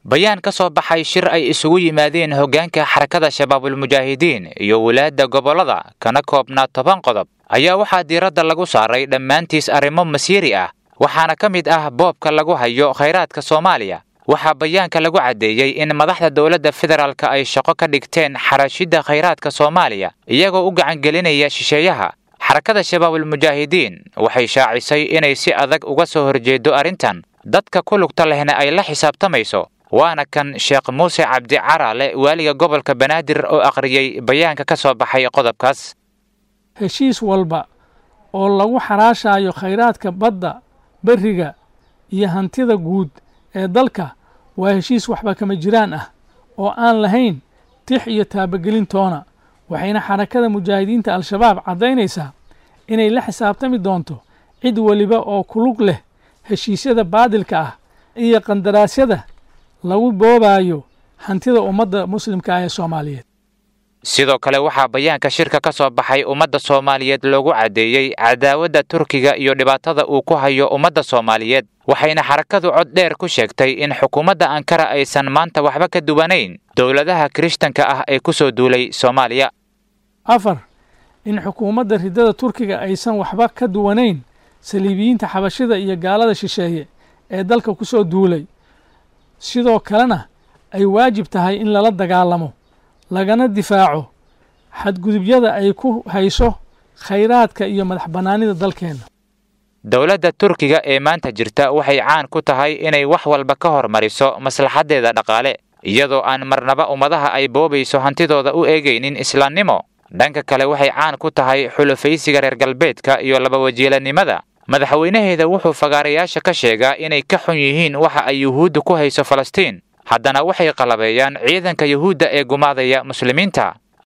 bayaan ka soo baxay shir ay isugu yimaadeen hoggaanka xarakada shabaabulmujaahidiin iyo walaadda gobollada kana koobnaa toban qodob ayaa waxaa diiradda lagu saaray dhammaantiis arrimo masiiri ah waxaana ka mid ah boobka lagu hayo khayraadka soomaaliya waxaa bayaanka lagu caddeeyey in madaxda dowladda federaalka ay shaqo ka dhigteen xarashidda khayraadka soomaaliya iyagoo u gacangelinaya shisheeyaha xarakada shabaabulmujaahidiin waxay shaacisay inay si adag uga soo horjeedo arrintan dadka ku lugta lehna ay la xisaabtamayso waana kan sheekh muuse cabdi caraale waaliga gobolka banaadir oo akhriyey bayaanka ka soo baxay qodobkaas heshiis walba oo lagu xaraashaayo khayraadka badda berriga iyo hantida guud ee dalka waa heshiis waxba kama jiraan ah oo aan lahayn tix iyo taabagelintoona waxayna xarakada mujaahidiinta al-shabaab caddaynaysaa inay la xisaabtami doonto cid weliba oo kulug leh heshiisyada baadilka ah iyo qandaraasyada lagu boobaayo hantida ummadda muslimka ah ee soomaaliyeed sidoo kale waxaa bayaanka shirka ka soo baxay ummadda soomaaliyeed loogu caddeeyey cadaawadda turkiga iyo dhibaatada uu ku hayo ummadda soomaaliyeed waxayna xarakadu cod dheer ku sheegtay in xukuumadda ankara aysan maanta waxba ka duwanayn dowladaha kirishtanka ah ee ku soo duulay soomaaliya afar in xukuumadda riddada turkiga aysan waxba ka duwanayn saliibiyiinta xabashida iyo gaalada shisheeye ee dalka ku soo duulay sidoo kalena ay waajib tahay in lala dagaalamo lagana difaaco xadgudubyada ay ku hayso khayraadka iyo madax bannaanida dalkeenna dowladda turkiga ee maanta jirta waxay caan ku tahay inay wax walba ka hormariso maslaxaddeeda dhaqaale iyadoo aan marnaba ummadaha ay boobayso hantidooda u eegaynin islaamnimo dhanka kale waxay caan ku tahay xulufaysiga reer galbeedka iyo labawajiilanimada madaxweynaheeda wuxuu fagaarayaasha ka sheegaa inay ka xun yihiin waxa ay yuhuudda ku hayso falastiin haddana waxay qalabeeyaan ciidanka yuhuudda ee gumaadaya muslimiinta